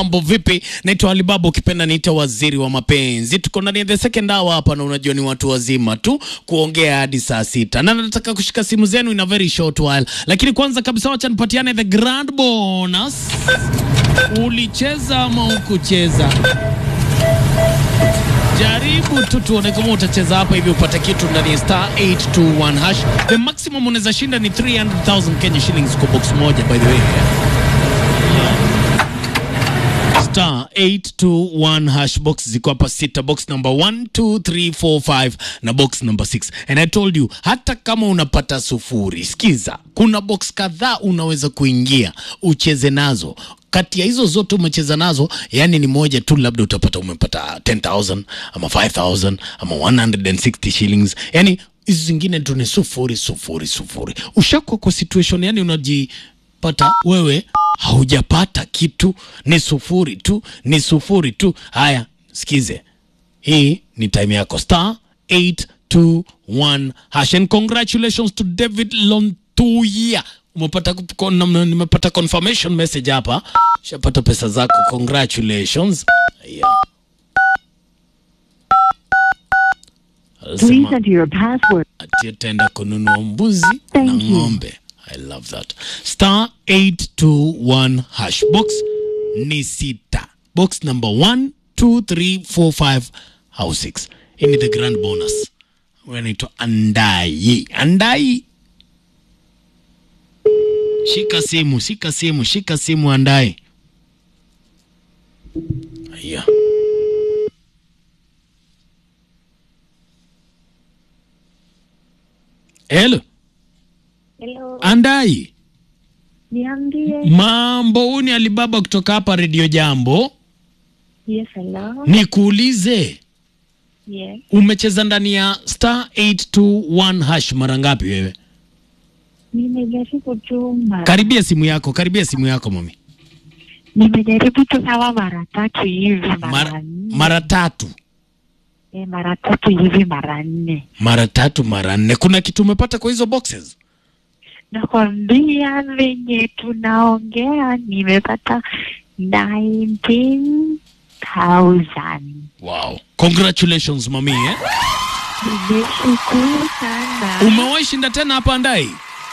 Mambo vipi? Naitwa Alibaba, ukipenda niita waziri wa mapenzi. Tuko ndani ya the second hour hapa, na unajua ni watu wazima tu kuongea hadi saa sita, na nataka kushika simu zenu in a very short while, lakini kwanza kabisa wacha nipatiane the grand bonus. Ulicheza ama ukucheza? Jaribu tu tuone kama utacheza hapa hivi upate kitu ndani ya star 821 hash. The maximum unaweza shinda ni 300,000 Kenya shillings kwa box moja by the way. Star 821 hash box ziko hapa sita, box number 1 2 3 4 5 na box number 6. And I told you hata kama unapata sufuri, sikiza, kuna box kadhaa unaweza kuingia ucheze nazo kati ya hizo zote umecheza nazo, yani ni moja tu, labda utapata umepata 10000 ama 5000 ama 160 shillings, yani hizi zingine tu ni sufuri sufuri sufuri. Ushakuwa kwa situation yani unajipata wewe haujapata kitu, ni sufuri tu, ni sufuri tu. Haya, sikize, hii ni time yako, star 821 hash. And congratulations to David Lontuya umepata kon- nimepata confirmation message hapa, shapata pesa zako, congratulations. Yeah. Please Alisema enter your password. ati ataenda kununua mbuzi Thank na you. ng'ombe. I love that. Star 821 hash box ni sita. Box number 1 2 3 4 5 au 6. Hii ni the grand bonus. Wanaitwa Andai. Andai. Shika simu, shika simu, shika simu Andai. Aya. Hello. Hello. Andai. Niambie. Mambo, huu ni Alibaba kutoka hapa Radio Jambo. Yes, hello. Nikuulize, Yes. umecheza ndani ya star 821 hash mara ngapi wewe? Nimejaribu tu mara. Karibia simu yako, karibia simu yako mami. Nimejaribu tu kama mara tatu hivi mara Mara, nne. mara tatu, Eh, mara tatu hivi mara nne. mara tatu, mara nne. Kuna kitu umepata kwa hizo boxes? Nakwambia venye tunaongea nimepata 19,000. Wow. Congratulations mami eh? Nimeshukuru sana. Umewahi shinda tena hapa Andai?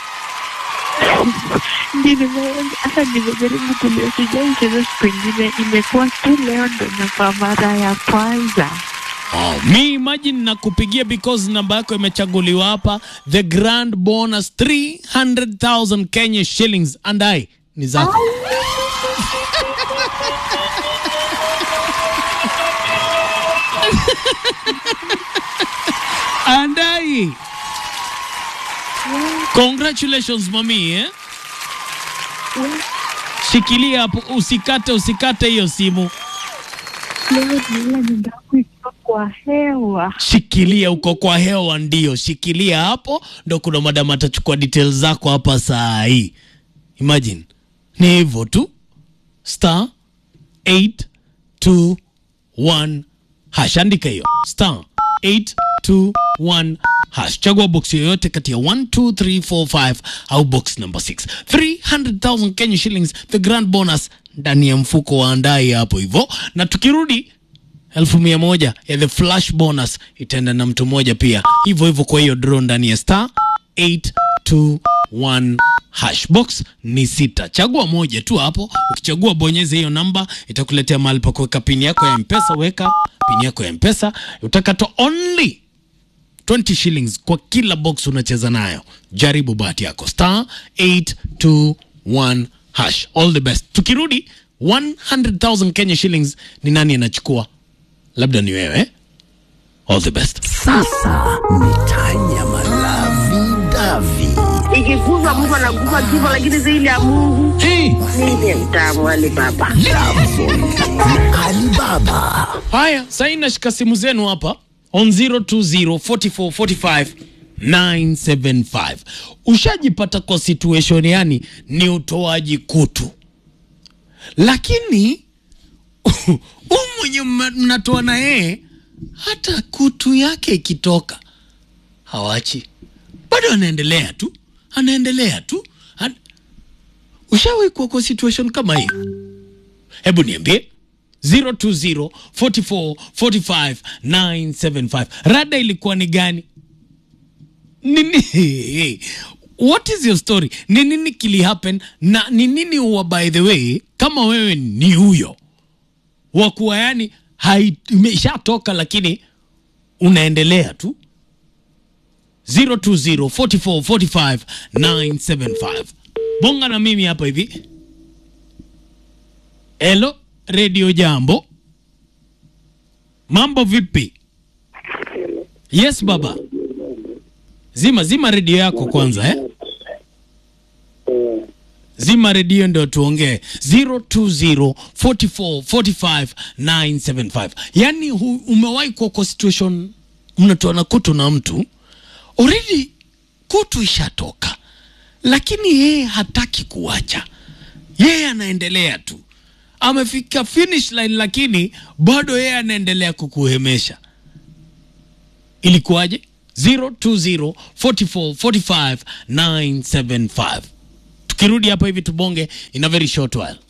Nime- hata nimejaribu tu leo, sijaicheza siku ingine, imekuwa tu leo ndo na kwa mara ya kwanza. Wow. Mi imagine nakupigia because namba yako imechaguliwa hapa, the grand bonus 300,000 Kenya shillings. Andai ni zako. Andai, congratulations mami eh? Shikilia hapo, usikate usikate hiyo simu. Leo naona nyumba yangu ikiwa kwa hewa. Shikilia uko kwa hewa, ndio shikilia hapo, ndo kuna madam atachukua details zako hapa saa hii. Imagine ni hivyo tu, star 821 hash, andika hiyo star 821 hash, chagua box yoyote kati ya 1 2 3 4 5 au box number 6. 300,000 Kenya shillings, the grand bonus ndani ya mfuko wa Andai hapo hivyo, na tukirudi elfu mia moja ya the flash bonus itaenda na mtu mmoja pia hivyo hivyo. Kwa hiyo draw ndani ya star 821 hash box ni sita, chagua moja tu hapo. Ukichagua bonyeza hiyo namba, itakuletea mahali pa kuweka pini yako ya mpesa. Weka pini yako ya mpesa, utakatwa only 20 shillings kwa kila box unacheza nayo. Jaribu bahati yako star 821 hash. All the best. Tukirudi 100,000 Kenya shillings, ni nani anachukua? Labda ni wewe. All the best. Sasa ni tanya malavi davi ikikufa mtu anakufa kifo, lakini zaidi ya Mungu Hey, ndiye mtamu wale baba. Alibaba. haya, sasa nashika simu zenu hapa on 020 44 45 975. Ushajipata kwa situation yani ni utoaji kutu, lakini huyu mwenye mna- mnatoa na yeye hata kutu yake ikitoka hawachi, bado anaendelea tu, anaendelea tu. An... Ushawahi kuwa kwa situation kama hiyo? hebu niambie 020 44 45 975 rada ilikuwa ni gani nini what is your story ni nini kili happen na ni nini huwa by the way kama wewe ni huyo wakuwa yani hai- imeshatoka lakini unaendelea tu 020 44 45 975 bonga na mimi hapa hivi Hello, Radio Jambo. Mambo vipi? Yes baba. Zima zima redio yako kwanza eh? Zima redio ndio tuongee 020 44 45 975. Yaani hu- umewahi kuwa kwa situation mnatoana kutu na mtu already kutu ishatoka, lakini yeye hataki kuacha, yeye anaendelea tu amefika finish line lakini bado yeye anaendelea kukuhemesha ilikuwaje 020 44 45 975 tukirudi hapa hivi tubonge in a very short while